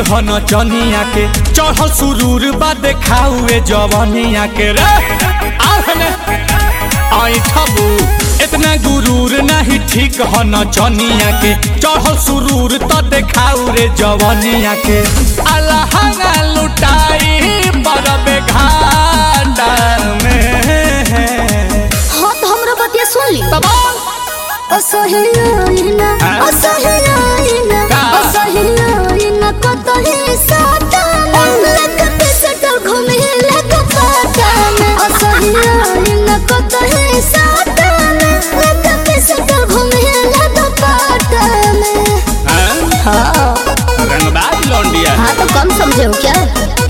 ह न चनिया के चढ़ल सुरूर बा देखाउए जवनिया के रे आहने आई ठबू इतना गुरूर नहीं ठीक ह न चनिया के चढ़ल सुरूर त देखाउ रे जवनिया के अलहंगा लुटाई बरबे घाटा में हाँ तो हमरा बतिया सुन ली तबाल असहियाइना हाँ? असहियाइना का? असहियाइना कतही साटाना लगत सटल घूमे लग पाटाना असहियाइना कतही साटाना लगत सटल घूमे लग पाटाना हाँ रंगबाज लौंडिया हाँ तो कम समझे हो क्या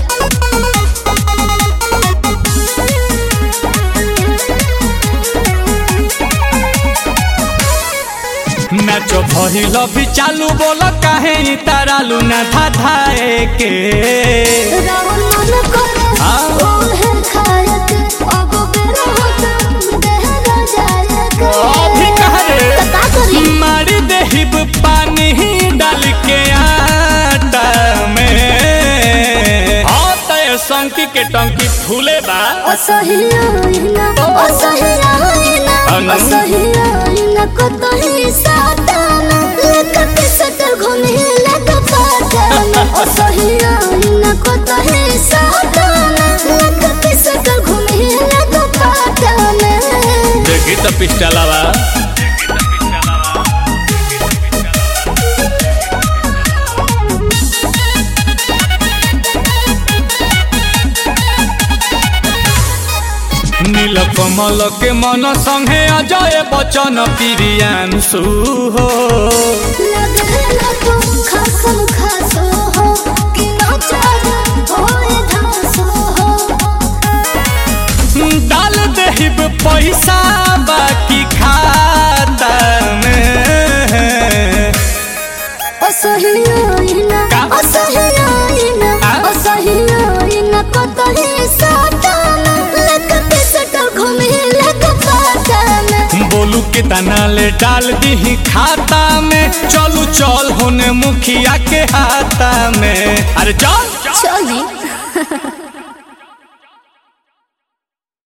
नाचो भइल भी चालू बोल काहे इ तारालू ना धाधाए के रावण मन करे हाँ? ओहे खायक अब बेरा होता देहरा जायक अभी कह रे तो का करी मारी देहिब पानी डाल के आटा में हाँ तय संकी के टंकी फूले बा असहियाइना असहियाइना अनु? असहियाइना कतही साताना लेकत सटल घूमे लग पाटाना असहियाइना कतही साताना लेकत सटल घूमे लग पाटाना देखी तो पिस्टलवा नील कमल के मन संगे अजय बचन प्रियांशु हो लगेला तो खासम खासो हो कि नचार होए धासो हो डाल देहिब पैसा बाकी खाता में असहियाइना का? असहियाइना आ? असहियाइना कतही साटाना लगत सटल घूमे लग पाटाना बोलू के तना ले डाल दी खाता में चलू चल होने मुखिया के हाथा में अरे चल चली